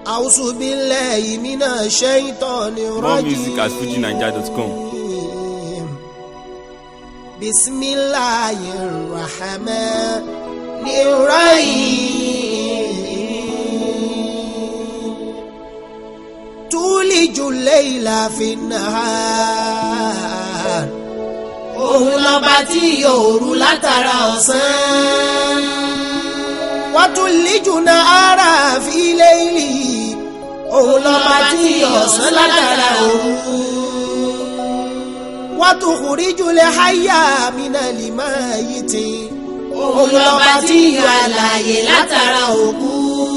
أعوذ بالله من الشيطان More music at الرجيم fujinaija.com. بسم الله الرحمن الرحيم تولج الليل في النهار òun lọba tí òru látara ọ̀sán. وتولج النهار في ليله òun lọba tí ọ̀sán látara òru. وتخرج الحي من الميت òun lọba tí yọ àlàyé látara òkú.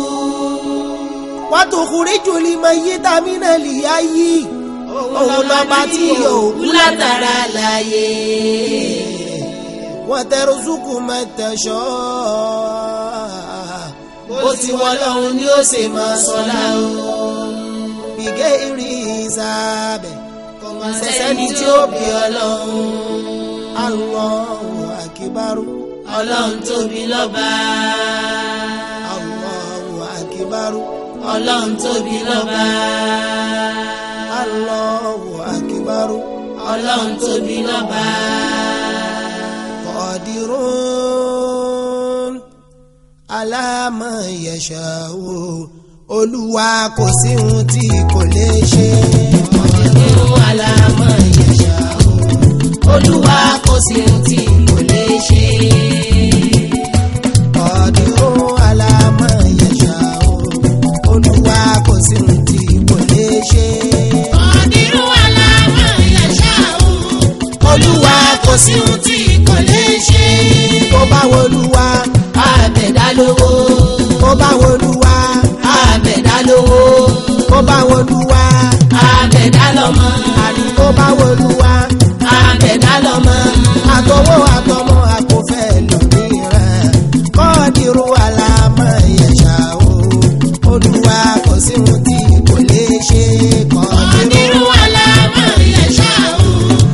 وتخرج الميت من الحي òun lọba tí yọ òkú látara àlàyé. وترزق من تشاء bó ti wọ́n lọ́hùn ni ó ṣe máa sọ́lá o. بغير حساب kò sẹ́ni tí ó bí ọlọ́run. الله أكبر ọlọ́run tóbi lọ́ba. الله أكبر ọlọ́run tóbi lọ́ba. الله أكبر ọlọ́run tóbi lọ́ba. قادرون على ما يشاء olúwa kò sí ohun tí kò lè ṣe nínú àlámọ̀ ìyẹ̀ṣà o. olúwa kò sí ohun tí kò lè ṣe. ọdún alámọ yẹsà o olúwa kò sí ohun tí kò lè ṣe nínú àlámọ̀ ìyẹ̀ṣà o. olúwa kò sí ohun tí kò lè ṣe. tó bá wolúwa àbẹ̀dá lówó. tó bá wolúwa àbẹ̀dá lówó. tó bá wolúwa àbẹ̀dá lọ́mọ. àní tó bá wolúwa àbẹ̀dá lọ́mọ. àtọwọ́ àtọmọ àkọfẹ́ lómìíràn kọ́ọ̀dìrú alámọ yẹsà o olúwa kò sí ohun tí kò lè ṣe kọ́ọ̀dìrú nínú àlámọ̀ ìyẹ̀ṣà o.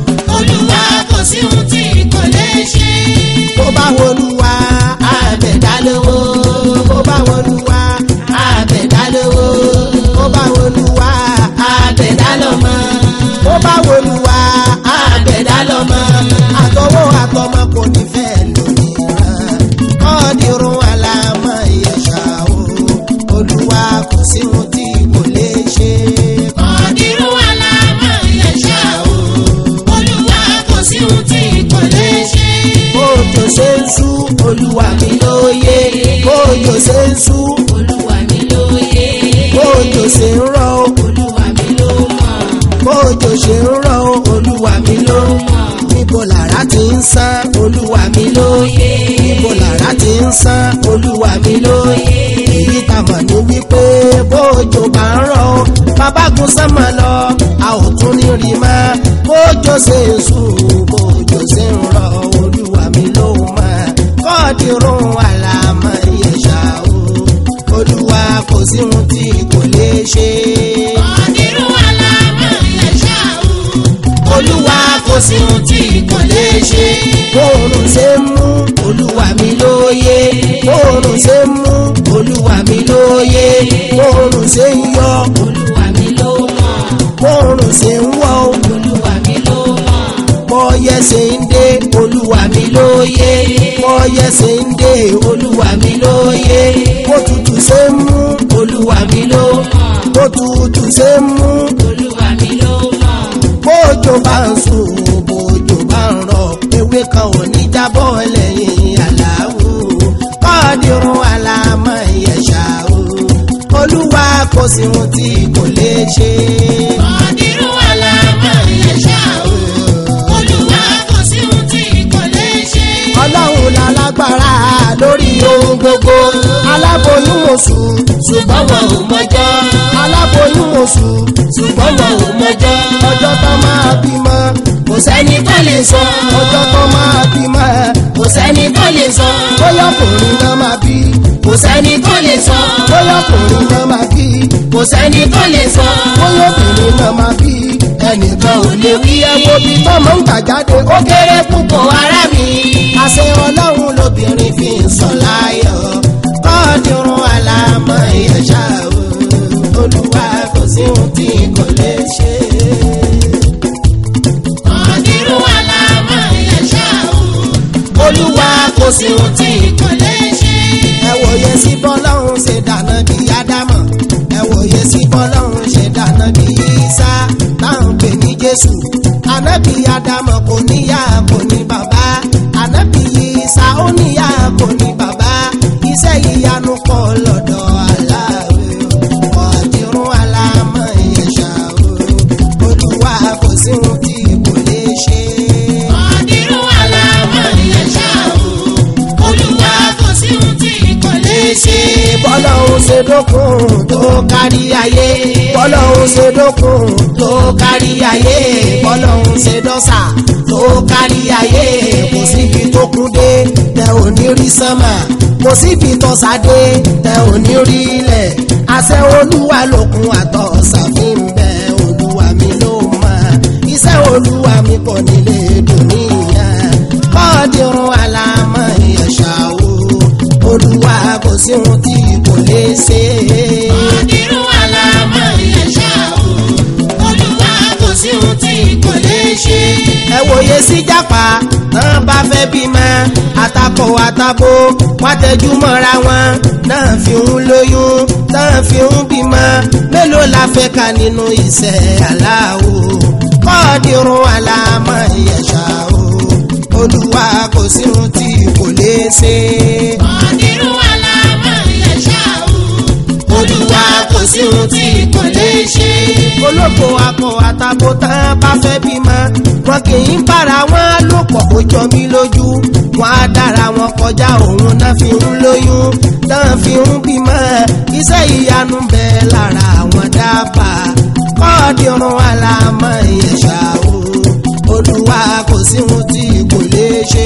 olúwa kò sí ohun tí kò lè ṣe. tó bá wolúwa àbẹ̀dá lówó. tó bá wolúwa àbẹ̀dá lówó. tó bá wolúwa. àbẹ̀dá lọ́mọ. bó bá wolúwa àbẹ̀dá lọ́mọ. àtọwọ́ àtọmọ kò ní fẹ́ lómìíràn kọ́ọ̀dìrún alámọ̀ ìyẹ̀ṣà o olúwa kò sí ohun tí kò lè ṣe. ọ̀dìrú àlámọ̀ ìyẹ̀ṣà o. olúwa kò sí ohun tí kò lè ṣe. bójò ṣe ń sú olúwa mi lóye bójò ṣe ń sú olúwa mi lóye. bójò ṣe ń rọ̀ o, olúwa mi ló mọ̀. bójò ṣe ń rọ̀ o, olúwa mi ló mọ̀ níbo làrá ti ń sán olúwa mi lóye níbo làrá ti ń sán olúwa mi lóye èyí tá a mọ̀ ní wípé bójò bá ń rọ̀ o, bàbá gun sánmà lọ a ò tún ní rí mọ́ bójò ṣe ń sùn bójò ṣe ń rọ̀ olúwa mi ló mọ̀ kọ́ọ̀dìrún àlàmọ́ ìyẹ̀ṣà o olúwa kò sí ohun tí kò lè ṣe. ọ̀dìrú àlámọ̀ ìyẹ̀ṣà o. olúwa kò sí ohun tí kò lè ṣe. bóòrùn ṣe ń mú olúwa mi lóye bóòrùn ṣe ń mú olúwa mi lóye bóòrùn ṣe ń yọ olúwa mi ló mọ̀. bóòrùn ṣe ń wọ̀ o, olúwa mi ló mọ̀. bọ́yẹ̀ ṣe ń dé olúwa mi lóye bọ́yẹ̀ ṣe ń dé olúwa mi lóye bótútù ṣe ń mú olúwa mi ló bótútù ṣe ń mú olúwa mi ló mọ̀. bójò bá ń sùn bójò bá ń rọ̀ ewé kan ò ní jábọ́ lẹ́yìn aláwò kọ́ọ̀dìrún alámọ̀ ìyẹ̀ṣà o olúwa kò sí ohun tí kò lè ṣe. ọ̀dìrú àlámọ̀ ìyẹ̀ṣà o. olúwa kò sí ohun tí kò lè ṣe. ọlọ́run lálágbára lórí ohun gbogbo aláboyún oṣù ṣùgbọ́n wọn ò mọjọ́. aláboyún oṣù ṣùgbọ́n wọn ò mọjọ́. ọjọ́ tó máa bímọ kò sẹ́ni tó lè sọ. ọjọ́ tó máa bímọ kò sẹ́ni tó lè sọ. bóyá ọkùnrin náà máa bí kò sẹ́ni tó lè sọ. bóyá ọkùnrin náà máa bí kò sẹ́ni tó lè sọ. bóyá obìnrin náà máa bí ẹnìkan ò lè wí ẹwọ́ bí tọ́mọ ń gbà jáde ó kéré púpọ̀ ará mi. àṣẹ ọlọ́run lobìnrin fi ń sọ láyọ̀ kọ́ọ̀dúnrún àlámọ̀ ìyẹ̀ṣà o sí ohun tí kò lè ṣe. ẹ wòye sí bọ́lọ́hún ṣe dáná bí ádámọ̀ ẹ wòye sí bọ́lọ́hún ṣe dáná bí Ìsá táwọn pè ní Jésù ànábì ádámọ̀ kò níyà kò ní bàbá ànábì Ìsá ó níyà kò ní bàbá iṣẹ́ ìyanu pọ̀ lọ́dọ̀ aláwẹ̀ ọ̀dìrún alámọ̀ ìyẹ̀ṣà olúwa kò sí ohun tí kò lè ṣe. ọ̀dìrún aláwọ̀ ìyẹ̀ṣà o. olúwa kò sí ohun tí kò lè ṣe. bọ́lọ́hún ṣe dókun tó kárí ayé bọ́lọ́hún ṣe dókun tó kárí ayé bọ́lọ́hún ṣe dọ́sà tó kárí ayé kò síbi tó kún dé tẹ ò ní rí sánmà kò síbi tó sáde tẹ ò ní rí ilẹ̀ àṣẹ olúwa lòkun àtọ̀ ṣàfihàn bẹ́ẹ̀ olúwa mi ló mọ̀ iṣẹ́ olúwa mi kò nílé dùnìyà kọ́ọ̀dìrún alámọ̀ ìyẹ̀ṣà o olúwa kò sí ohun tí kò lè ṣe. ọ̀dìrún aláwọ̀ ìyẹ̀ṣà o. olúwa kò sí ohun tí kò lè ṣe. ẹ wòye sí jápa tán bá fẹ́ bímọ àtakò àtabo wá tẹjú mọ́ra wọn náà fi ń lóyún náà fi ń bímọ mélòó la fẹ́ ka nínú iṣẹ́ aláwo kọ́ọ̀dìrún alámọ̀ ìyẹ̀ṣà o olúwa kò sí ohun tí kò lè ṣe. ọ̀dìrún aláwọ̀ ìyẹ̀ṣà o. olúwa kò sí ohun tí kò lè ṣe. olóko akọ àtàbò tán bá fẹ́ bímọ wọn kì í bára wọn lò pọ̀ ó jọ mí lójú wọn á dára wọn kọjá òun náà fi ń lóyún náà fi ń bímọ iṣẹ́ ìyanu ń bẹ lára àwọn dábàá kọ́ọ̀dìrún alámọ̀ ìyẹ̀ṣà o olúwa kò sí ohun tí kò lè ṣe.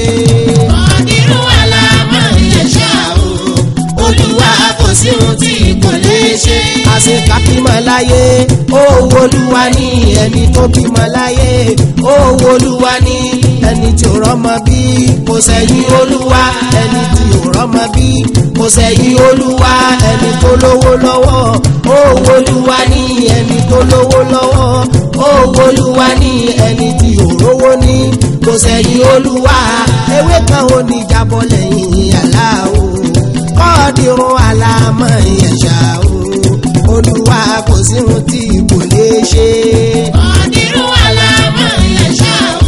ọ̀dìrún aláwọ̀ ìyẹ̀ṣà o. olúwa kò sí ohun tí kò lè ṣe. àṣekà bímọ láyé owó olúwa ní ẹni tó bímọ láyé owó olúwa ní ẹni tí ò rọ́mọ bí kò sẹ́yìn olúwa ẹni tí ò rọ́mọ bí kò sẹ́yìn olúwa ẹni tó lówó lọ́wọ́ owó olúwa ní ẹni tó lówó lọ́wọ́ owó olúwa ní ẹni tí ò rówó ní kò sẹ́yìn olúwa ewé kan ò ní jábọ́ lẹ́yìn aláwo kọ́ọ̀dìrún alámọ̀ ìyẹ̀ṣà o olúwa kò sí ohun tí kò lè ṣe. ọ̀dìrún aláwọ̀ ìyẹ̀ṣà o.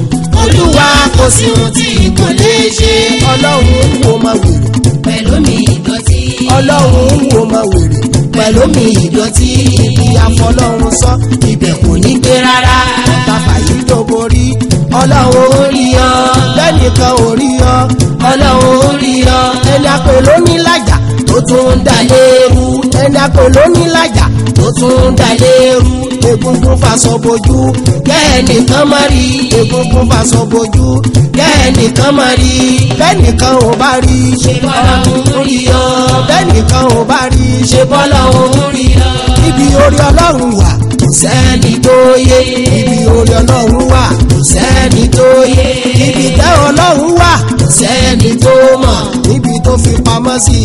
olúwa kò sí ohun tí kò lè ṣe. ọlọ́run ń wo máa wèrè pẹ̀lú mi ìdọ̀tí. ọlọ́run ń wo máa wèrè pẹ̀lú mi ìdọ̀tí ibi àfọlọ́run sọ ibẹ̀ kò ní gbé rárá ọ̀tá fàyè tó borí ọlọ́run ó rí ọ lẹ́nìkan ò rí ọ ọlọ́run ó rí ọ ẹni àpè ló ní lájà tó tún ń dà léru ẹni àpè ló ní lájà tó tún ń dà léru egungun faṣọ bojú kẹ́ẹ̀nìkan má rí egungun faṣọ bojú kẹ́ẹ̀nìkan má rí kẹ́ẹ̀nìkan ò bá rí ṣe bọ́lá òun rí ọ. kẹ́ẹ̀nìkan ò bá rí ṣe bọ́lá òun rí ọ. ibi orí ọlọ́run wà kò sẹ́ni tó yé ibi orí ọlọ́run wà kò sẹ́ni tó yé ibi tẹ́ ọlọ́run wà kò sẹ́ni tó mọ̀ níbi tó fi pamọ́ sí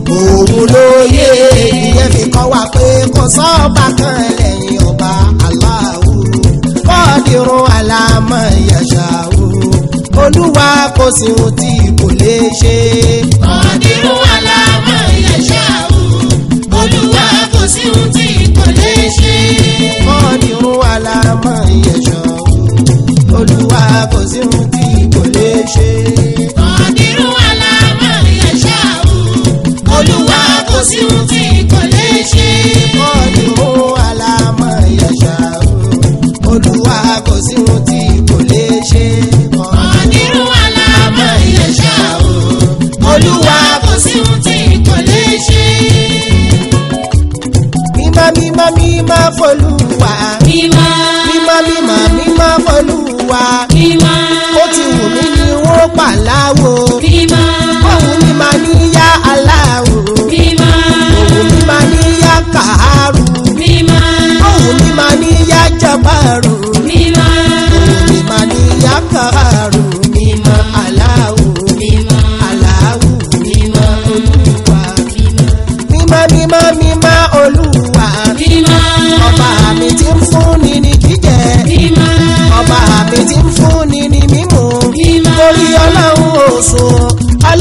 òun ló yé ìyẹn fi kọ́ wa pé kò sọ́ọ̀bà kan lẹ́yìn ọba aláwo kọ́ọ̀dìrún alámọ̀ ìyàṣà o olúwa kò sí ohun tí kò lè ṣe. ọ̀dìrún aláwọ̀ ìyẹ̀ṣà o. olúwa kò sí ohun tí kò lè ṣe. kọ́ọ̀dìrún alámọ̀ ìyẹ̀ṣà o olúwa kò sí ohun tí kò lè ṣe. ọ̀dìrún aláwọ̀ ìyẹ̀ṣà o. olúwa kò sí ohun tí kò lè ṣe. kọ́ọ̀dìrún alámọ̀ ìyẹ̀ṣà o olúwa kò sí ohun tí kò lè ṣe. ọ̀dìrún aláwọ̀ ìyẹ̀ṣà o. olúwa kò sí ohun tí kò lè ṣe. mímọ́ mímọ́ mímọ́ fọlúwa mímọ́ mímọ́ mímọ́ mímọ́ fọlúwa mímọ́ ó ti wù mí ni wọ́n pa láwo mímọ́ òun mi máa ní yá aláwo mímọ́ òun mi máa ní yá kàárù mímọ́ òun mi máa ní yá jabaru mímọ́ òun mi máa ní yá kàárù mímọ́ aláwo mímọ́ aláwo mímọ́ olúwa mímọ́ mímọ́ mímọ́ olúwa mímọ́ ọba mi ti ń fúnni ní jíjẹ mímọ́ ọba mi ti ń fúnni ní mímu mímọ́ torí ọlọ́run ò sùn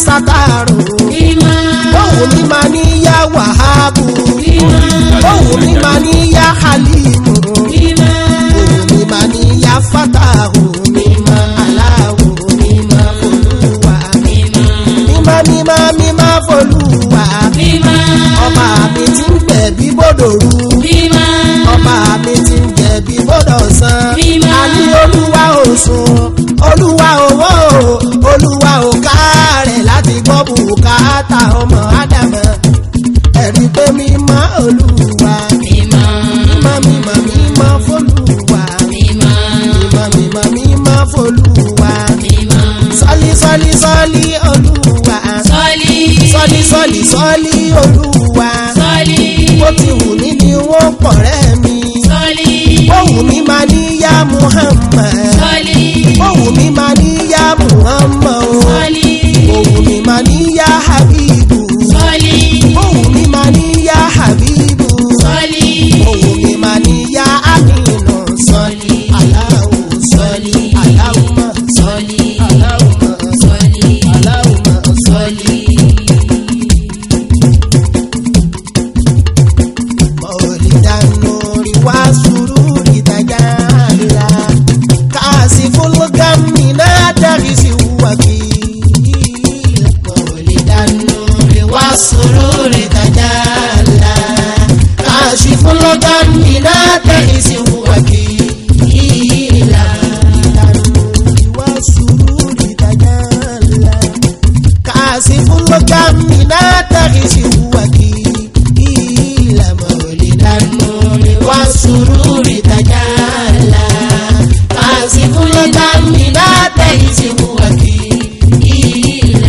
sátàrò mímọ́ ohun mi máa ní yá wàhábù mímọ́ ohun mi máa ní yá halimu mímọ́ ohun mi máa ní yá fatahu mímọ́ aláwo mímọ́ olúwa mímọ́ mímọ́ mímọ́ mímọ́ folúwa mímọ́ ọba mi ti ń gbẹ̀bí bòdòrú mímọ́ ọba mi ti ń jẹ̀bi bọ́dọ̀ san. Mímọ́. àní olúwa ò sùn olúwa owó olúwa ò kárẹ̀ láti gbọ́ bùkátà ọmọ ádámọ̀ ẹ̀rí pé mímọ́ olúwa mímọ́ mímọ́ mímọ́ mímọ́ fọlúwa mímọ́ mímọ́ mímọ́ mímọ́ fọlúwa mímọ́ sọ́lí sọ́lí sọ́lí olúwa sọ́lí sọ́lí sọ́lí sọ́lí olúwa sọ́lí bó ti wù mí ni wọ́n pọ̀ rẹ́ mi. sọ́lí Ohun mi máa ní yá Muhammad. sọ́lí Ohun mi máa ní yá Muhammad. o. sọ́lí Ohun mi máa ní yá Habibu. sọ́lí Ohun mi máa ní yá Habibu. sọ́lí Ohun mi máa ní yá Aminu. sọ́lí Aláwo sọ́lí Aláwùmá. sọ́lí Aláwùmá. sọ́lí Aláwùmá. sọ́lí. مولد النور وسرور تجلى كاسف الغم نادرس وكيل مولد النور والسرور تجلى كاشف الغم نادرس وكيل مولد النور والسرور تجلى كاسف الغم نادرس وكيل مولد النور والسرور تجلى كاسف الغم نادرس وكيل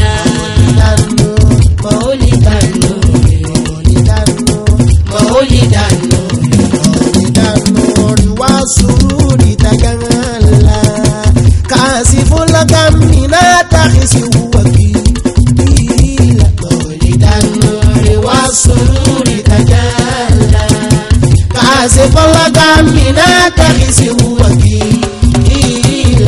مولد النور مولد النور مولد النور مولد النور والسرور تجلى كاسف الغم نادرس وكيل مولد النور والسرور تجلى كاسف الغم نادرس وكيل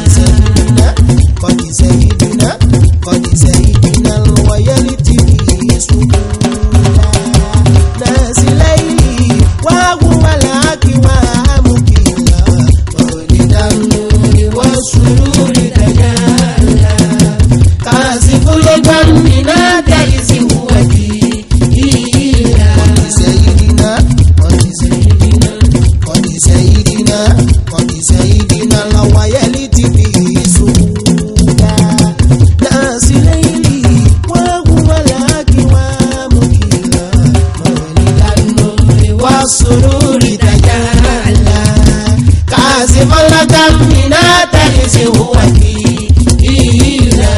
قد سيدنا قد سيدنا ويلتي سكونا ناس ليلي وهو الأكوى مكيلا مولد النور والسرور تجلى كاسف الغم نادرس وكيلا قد سيدنا قد سيدنا قد سيدنا قد سيدنا الويلتي سكونا ناس ليلي وهو الأكوى مكيلا مولد النور والسرور تجلى كاسف الغم نادرس وكيلا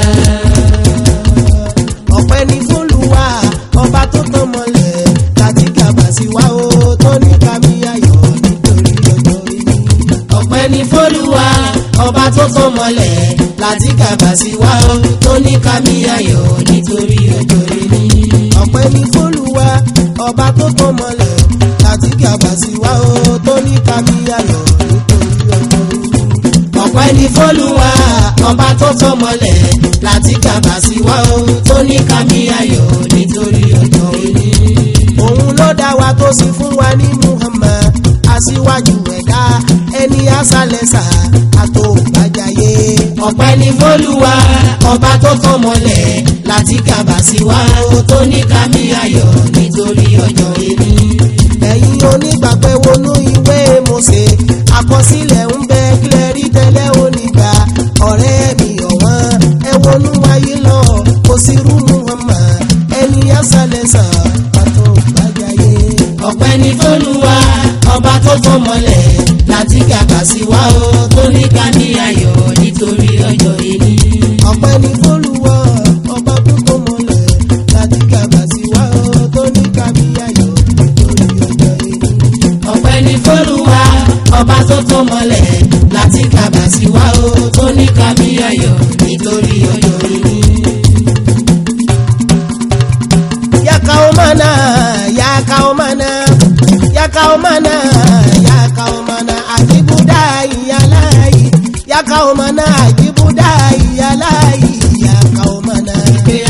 ọpẹ́ ní fólúwa ọba tó tán mọ́lẹ̀ láti gàbà sí wa ó tó ní kámi ayọ̀ nítorí ọjọ́ ìní. ọpẹ́ ní fólúwa ọba tó tán mọ́lẹ̀ láti gàbà sí wa ó tó ní kámi ayọ̀ nítorí ọjọ́ ìní. ọpẹ́ ní fólúwa ọba tó tán mọ́lẹ̀ láti gàbà sí wa ó tó ní kámi ayọ̀ nítorí ọjọ́ ìní ọpẹ́ ní fọ́lùwà ọba tó tọ́ mọ́lẹ̀ láti kàbà sí wa o tó ní kámi ayọ̀ nítorí ọjọ́ òní. òun ló dá wa tó sì fún wa ní Muhammad aṣíwájú ẹ̀dá ẹni àṣàlẹ̀ṣà àtòbàjáyé. ọpẹ́ ní fọ́lùwà ọba tó tọ́ mọ́lẹ̀ láti kàbà sí wa o tó ní kámi ayọ̀ nítorí ọjọ́ òní. ẹ̀yin onígbàgbẹ́ wọnú ìwé Mósè àkọsílẹ̀ ń bẹ kílẹ̀ rí tẹ́lẹ̀ onígbà ọ̀rẹ́ mi ọ̀wọ́n ẹ wọnú ayé lọ kò sí rú Muhammad ẹni àṣàlẹ̀ṣà pàtó gbàjáyé. ọpẹ́ ní fọ́lùwà ọba tó tọ́ mọ́lẹ̀ láti kàkà sí wa o tó ní ká ní ayọ̀ nítorí ọjọ́ ìní. ọpẹ́ ní fólúwọ́ ọba tó tó mọ́lẹ̀ láti kàbà sí wa ó tó ní kábí ayọ̀ nítorí ọjọ́ ìní. ọpẹ́ ní fọ́lùwà ọba tó tọ́ mọ́lẹ̀ láti kàkà sí wa o tó ní ká ní ayọ̀ nítorí ọjọ́ ìní. yakaomana yakaomana yakaomana yakaomana ajibudai yalai yakaomana ajibudai yalai yakaomana ìpè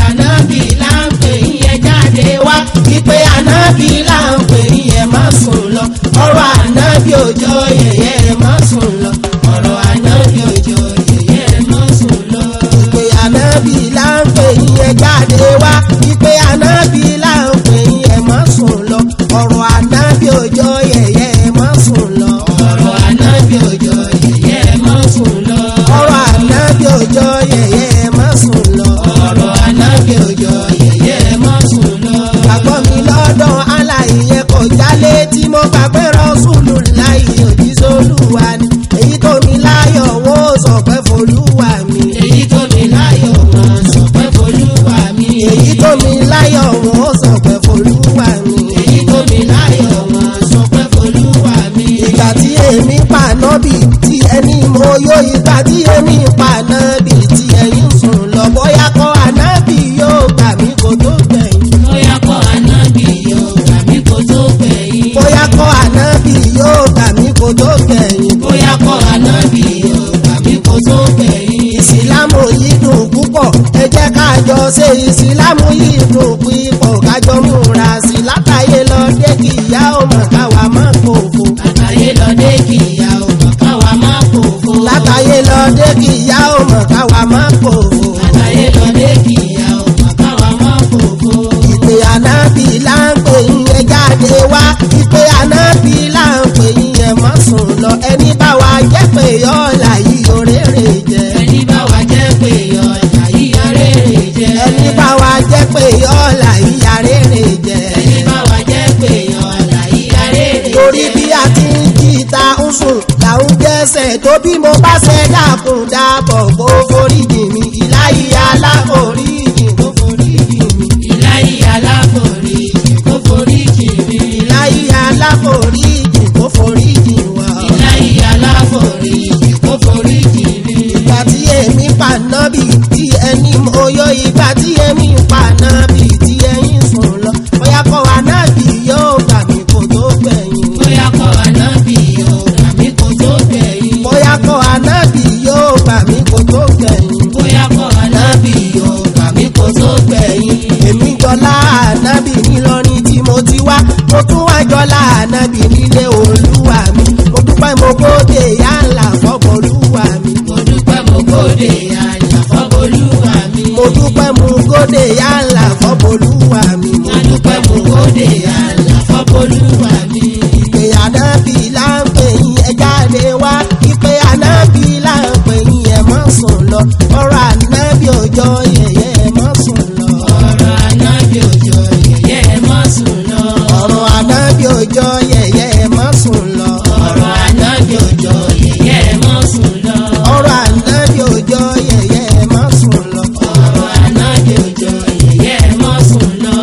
ànábì là ń pè yín ẹ má sùn lọ ọ̀rọ̀ ànábì òjò yẹ̀yẹ́ ẹ má sùn lọ ọ̀rọ̀ ànábì òjò yẹ̀yẹ́ ẹ má sùn lọ. ìpè ànábì là ń pè yín ẹ jáde wá ìpè ànábì là ń pè yín ẹ má sùn lọ ọ̀rọ̀ ànábì òjò yẹ̀yẹ́ ẹ má sùn lọ. ọ̀rọ̀ ànábì òjò yẹ̀yẹ́ ẹ má sùn lọ. ọ̀rọ̀ ànábì òjò yẹ̀yẹ́ ẹ má sùn lọ. ọ̀rọ̀ ànábì òjò yẹ̀yẹ́ ẹ má sùn lọ. gbàgbọ́ mi lọ́dọ̀ aláìyẹ kò jálé tí mo gbà pé rọ́ṣùlù láì òjíṣẹ́ olúwa ni èyí tó mi láyọ̀ wó sọ pé folúwa mi. èyí tó mi láyọ̀ wọn sọ pé folúwa mi. èyí tó mi láyọ̀ wó sọ pé folúwa mi. èyí tó mi láyọ̀ wọn sọ pé folúwa mi. ìgbà tí èmi pa nọ́bì tí ẹni mo yó ìgbà tí èmi pa nọ́bì tí ẹ̀yin sùn lọ bóyá kọ́ ànábì yóò gbà mí kó tó gbẹ̀yìn. bóyá kọ́ ànábì yóò gbà mí kó tó gbẹ̀yìn. bóyá kọ́ ànábì yóò gbà mí kó tó gbẹ̀yìn. bóyá kọ́ ànábì yóò gbà mí kó tó gbẹ̀yìn. ìsìlámù yìí dùn púpọ̀ ẹ jẹ́ ká jọ ṣe ìsìlámù yìí dùn púpọ̀ ká jọ múra sí látàyè lọ dé kí ìyá ọmọ káwa má kófo. látàyè lọ́dẹ kì í ya ọmọ káwa má fòfo. látàyè lọ dé kí ìyá ọmọ káwa má kófo. látàyè lọ́dẹ kì í ya ọmọ káwa má fòfo. ìpè ànábì là ń pè yín ẹ jáde wá ìpè ànábì là ń pè yín ẹ má sùn lọ ẹni bá wa jẹ́ pé yọ̀ọ̀la yìí òrèrè jẹ. ẹni bá wa jẹ́ pé ọjà yíya rere jẹ́. ẹni bá wa jẹ́ pé yọ̀ọ̀la yìí àrèrè jẹ. ẹni bá wa jẹ́ pé ọjà yíya rere jẹ́. torí bí a ti ń jí ta ń sùn là ń jẹ́sẹ̀ tó bí mo bá ṣe dákun dábọ̀ kó foríjì mi ìláyé aláforíjì kó foríjì mi ìláyé aláforí kó forí jì mí. ìláyé aláforíjì kó foríjì wá. ìláyé aláforí kó forí jì mí. ìgbà tí èmi pa nábì tí ẹni mo yọ ìgbà tí èmi pa nábì tí ẹyin sùn lọ bóyá kọ́ wa nábì yóò gbà mí kó tó gbẹ̀yìn. bóyá kọ́ ànábì yóò gbà mí kó tó gbẹ̀yìn. bóyá kọ́ wa nábì yóò gbà mí kó tó gbẹ̀yìn. bóyá kọ́ ànábì yóò gbà mí kó tó gbẹ̀yìn. èmi jọlá ànábì nílọrin tí mo ti wá mo tún wá jọlá ànábì nílé olúwa mi mo dúpẹ́ mo gbóde yálà fọ́bọ̀ olúwa mi mo dúpẹ́ mo kóde àyà fọ́bọ̀lúwa mi. mo dúpẹ́ mo gbóde yálà fọ́bọ̀ olúwa mi mo mo dúpẹ́ mo kóde àyà fọ́bọ̀lúwa mi. ìpè ànábì là ń pè yín ẹ jáde wá ìpè ànábì là ń pè yín ẹ má sùn lọ ọ̀rọ̀ ànábì òjò yẹ̀yẹ́ ẹ má sùn lọ ọ̀rọ̀ ànábì òjò yẹ̀yẹ́ ẹ má sùn lọ. ọ̀rọ̀ ànábì òjò yẹ̀yẹ́ ẹ má sùn lọ ọ̀rọ̀ ànábì òjò yẹ̀yẹ́ ẹ má sùn lọ. ọ̀rọ̀ ànábì òjò yẹ̀yẹ́ ẹ má sùn lọ. ọ̀rọ̀ ànábì òjò yẹ̀yẹ́ ẹ má sùn lọ.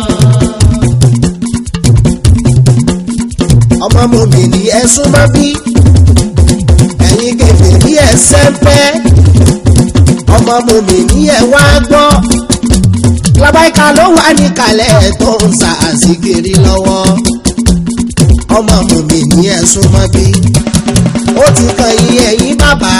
ọmọ mòmí ni ẹ súnmọ́ bí ẹ̀yin kẹfẹ́ ní ẹ sẹ́ńpẹ́ ọmọ mòmí ni ẹ wá gbọ́ lábáìka ló wà níkàlẹ̀ tó ń sa àsìkiri lọ́wọ́ ọmọ mòmí ni ẹ súnmọ́ bí ó ti kan yín ẹ̀yin bàbá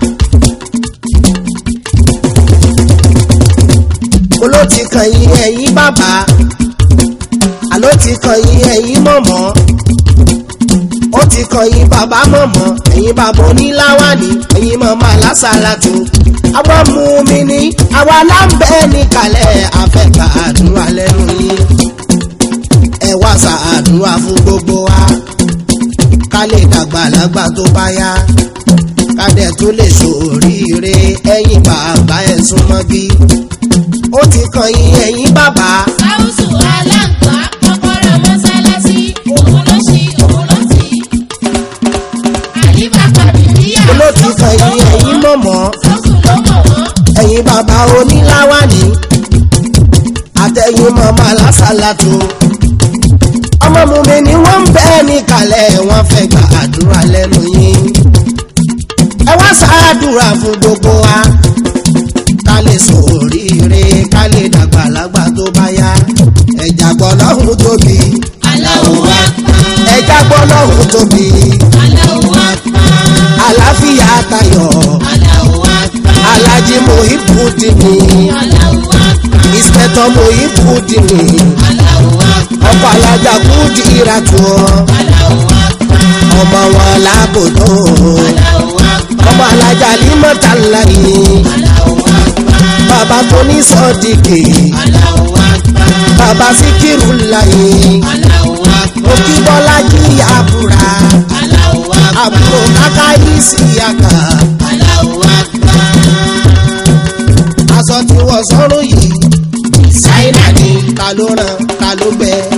oló ti kan yín ẹ̀yin bàbá àló ti kan yín ẹ̀yin mọ̀mọ́ ó ti kan yín bàbá mọ̀mọ́ ẹ̀yin bàbá oníláwàní ẹ̀yin mọ̀mọ́ alásàlátù àwọn mú mi ní àwa láǹbẹ̀ níkàlẹ̀ afẹ́gbà àdúrà lẹ́nu yín ẹ wá ṣàdúrà fún gbogbo wa ká lè dàgbà lágbà tó bá yá ká dẹ̀ tó lè ṣoríire ẹ̀yin bàbá ẹ̀ súnmọ́ bí ó ti kan yín ẹ̀yin bàbá Gáúsù aláǹgbá kọ́kọ́rọ́ mọ́sálásí òun ló ṣí òun ló tì í. Àyíká kàbìríyà olóòtú kan yín ẹ̀yin mọ̀mọ́ Gáúsù ló mọ̀ wọ́n. ẹ̀yin bàbá oníláwàní àtẹ̀yìn mọ̀mọ́ alásàlátù ọmọ mùmí ni wọ́n ń bẹ́ẹ̀ níkàlẹ̀ wọ́n fẹ́ gba àdúrà lẹ́nu yín ẹ wá ṣàdúrà fún gbogbo wa ká lè sọ oríire ká lè dàgbà lágbà tó bá yá ẹ̀jà gbọ́ lọ́hùn tóbi Allahu Akbar. ẹ̀jà gbọ́ lọ́hùn tóbi Allahu Akbar. àlàáfíà tayọ̀ Allahu Akbar. alájí Muhibudini Allahu Akbar. ìspẹ̀tọ̀ Muhibudini Allahu Akbar. ọkọ̀ alájà kúdì ìràtú wọn ọmọ wọn lábòdò ọmọ alájà límọ̀tàlá yìí bàbá tó ní sọ́ọ̀dìkì bàbá síkírù láyé òkì bọ́lá jí àbúrà àbúrò káká yìí sí àkà aṣọ tí wọ́n sọ́rùn yìí ṣáínà ni ta ló ràn ta ló gbẹ